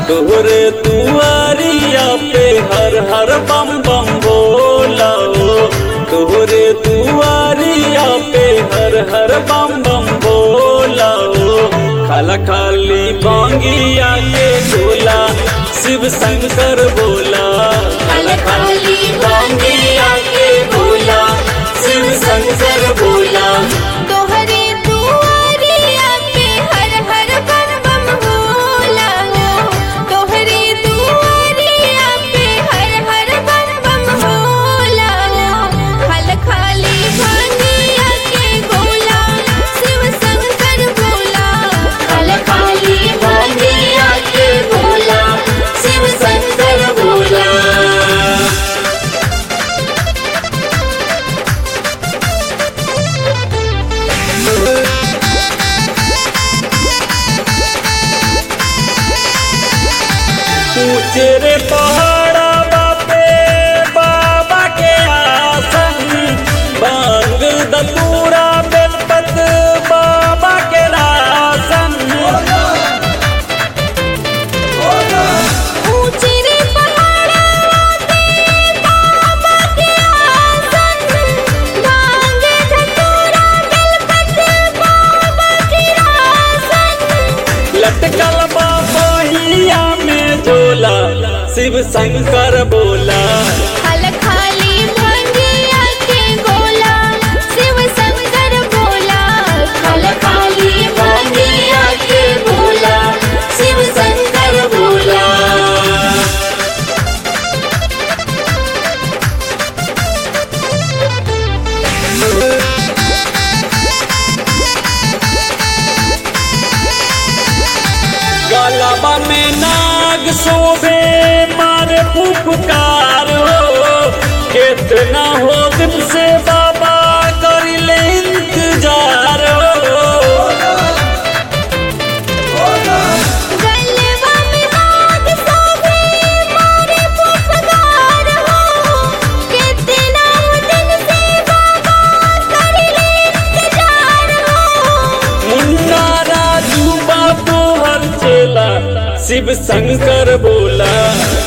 तोहरे दुआरिया पे हर हर बम बम बोला हो तोहरे दुआरिया पे हर हर बम बम बोला हो खाला खाली बांगिया के गोला शिव शंकर बोला खाला खाली बांगिया के गोला शिव शंकर बोला तोहरे दुआरिया पे हर हर बम बम बोला हो तोहरे दुआरिया पे हर हर बम बम बोला हो हल खाली भांगिया के गोला शिव शंकर बोला हल खाली भांगिया के गोला शिव शंकर बोला ऊंचे रे पहाड़ा बापे बाबा के आसन बांग दतूरा बेलपत बाबा के रासन ऊंचे रे पहाड़ा पे बाबा के आसन भांगे धतूरा बेलपत्र बाबा के आसन लटकल बाहिया में झोला शिव शंकर बोला हल खाली भांगिया के गोला शिव शंकर बोला हल खाली भांगिया के गोला शिव शंकर बोला गलबा में नाग शोभे मारे फुफकार हो कितना हो दिन से बाबा करिले इंतजार हो गलबा में नाग शोभे मारे पुपकार हो कितना दिन से बाबा करिले इंतजार हो मुन्ना राजू बाबू हर चेला शिव शंकर बोला